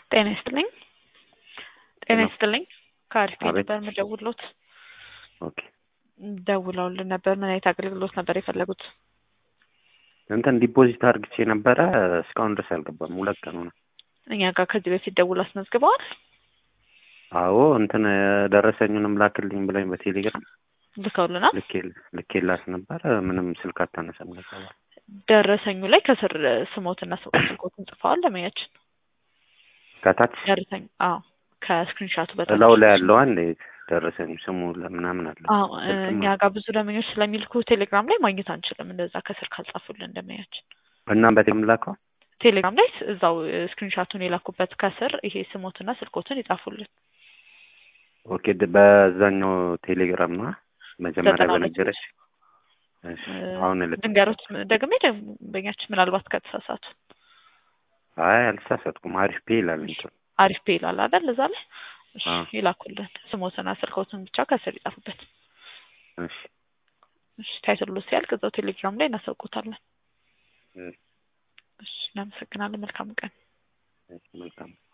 ጤና ይስጥልኝ። ጤና ይስጥልኝ። ከአሪፍ አቤት። ነበር የምደውልዎት። ኦኬ ደውለውልን ነበር። ምን አይነት አገልግሎት ነበር የፈለጉት? እንትን ዲፖዚት አድርግቼ ነበረ እስካሁን ድረስ አልገባም። ሁለት ቀን ሆነ። እኛ ጋር ከዚህ በፊት ደውል አስመዝግበዋል። አዎ እንትን ደረሰኙንም ላክልኝ ብላኝ በቴሌግራም ልከውልናል። ልኬል- ልኬላት ነበር። ምንም ስልክ አታነሳም ነበር። ደረሰኙ ላይ ከስር ስሞትና ስልኮትን ጽፈዋል። ለመያችን ከታች ደረሰኝ አዎ፣ ከስክሪንሻቱ በታች እላው ላይ ያለው አንድ ደረሰኝ ስሙ ምናምን አለ። አዎ ስልክም እኛ ጋር ብዙ ደንበኞች ስለሚልኩ ቴሌግራም ላይ ማግኘት አንችልም። እንደዛ ከስር ካልጻፉልን እንደመያችን እና በቴም ላከው ቴሌግራም ላይ እዛው ስክሪንሻቱን የላኩበት ከስር ይሄ ስሞትና ስልኮትን ይጻፉልን። ኦኬ ድ- በዛኛው ቴሌግራም ነው መጀመሪያ ዘጠና ሁለት በነገረች። እሺ አሁን ልክ ድንገሮች ደግሜ ደንበኛችን ምናልባት ከተሳሳቱ አይ አልተሳሳትኩም። አሪፍ ፔ ይላል እንትን አሪፍ ፔ ይላል አይደል? እዛ ላይ እሺ፣ አዎ። ይላኩልን ስሞትና ስልኮትን ብቻ ከስር ይጻፉበት። እሺ እሺ ታይትሉ ሲያልቅ እዛው ቴሌግራም ላይ እናሳውቁታለን። እሺ፣ እሺ እናመሰግናለን። መልካም ቀን። እሺ መልካም